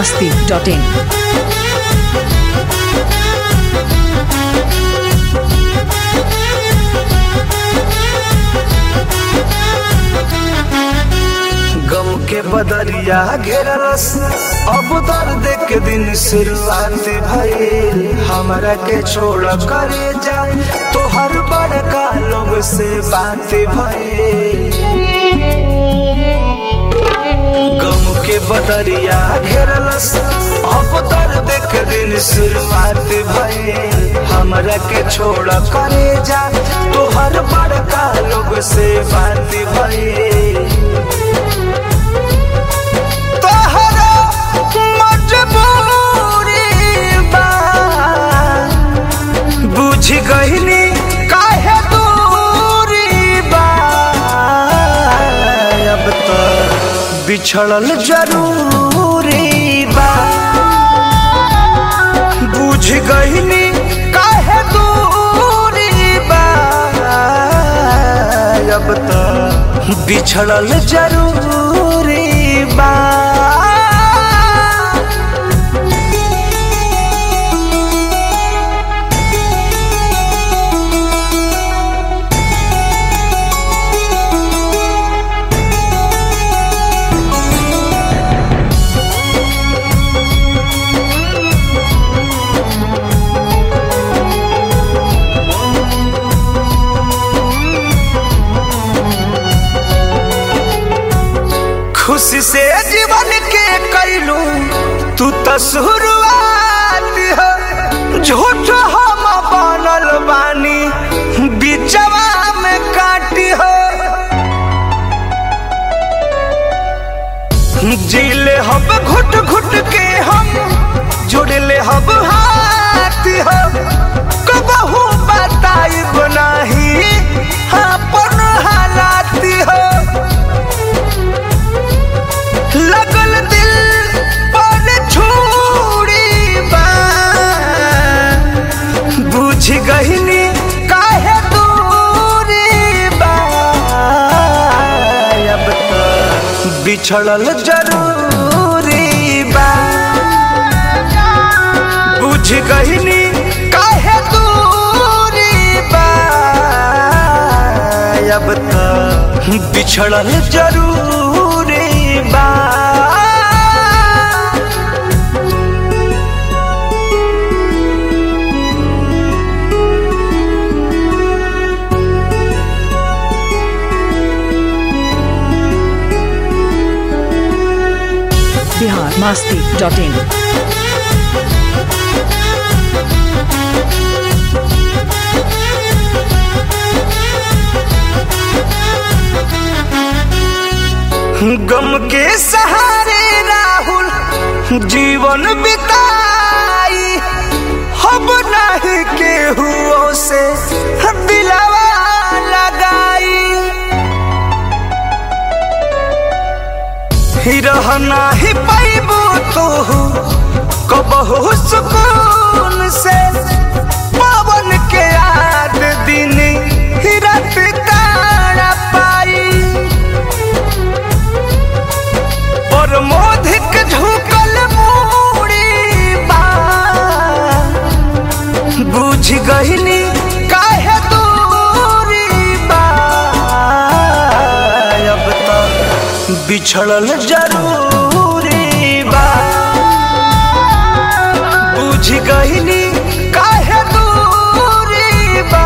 masti.in. गम के बदरिया घेरलस अब दर्द के दिन शुरुआत भइल हमरा के छोड़ करे जाए तो हर बड़का लोग से बात भइल गम के बदरिया घेरलस अब दर्द के दिन शुरुआत भइल हमरा के छोड़ करे जाए तो हर बड़का लोग से बात भइल तोहरा मजबूरी बा बुझ गईनी काहे दूरी बा अब तो बिछड़ल जरूरी बा बुझ गईनी काहे दूरी बा अब तो बिछड़ल जरूरी बा खुशी से जीवन के कैलू तू तो शुरुआत हो झूठ हम बनल बानी बिचवा में काटी हो जीले हम घुट घुट के हम जुड़ले हम हाथ हो कबहू बताई बनाही अपन हालात हो लगल दिल पर छुरी बा बुझ गईनी काहे दूरी बा अब तो बिछड़ल जरूरी बा बुझ गईनी काहे दूरी बा अब तो बिछड़ल जरूरी बा Bihar masti.in. गम के सहारे राहुल जीवन बिताई हम नहीं केहू से दिलवा लगाई ही रहना ही पैबू तू कबहू सुकून से पवन के याद दिन ही रात तारा पाई और मोधिक झुकल मूड़ी बा बुझ गईनी काहे दूरी बा अब तो बिछड़ल जरूरी बा बुझ गईनी काहे दूरी बा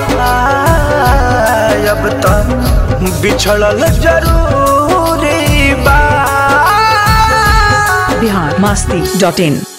अब तो बिछड़ल जरूरी बा Bihar masti.in.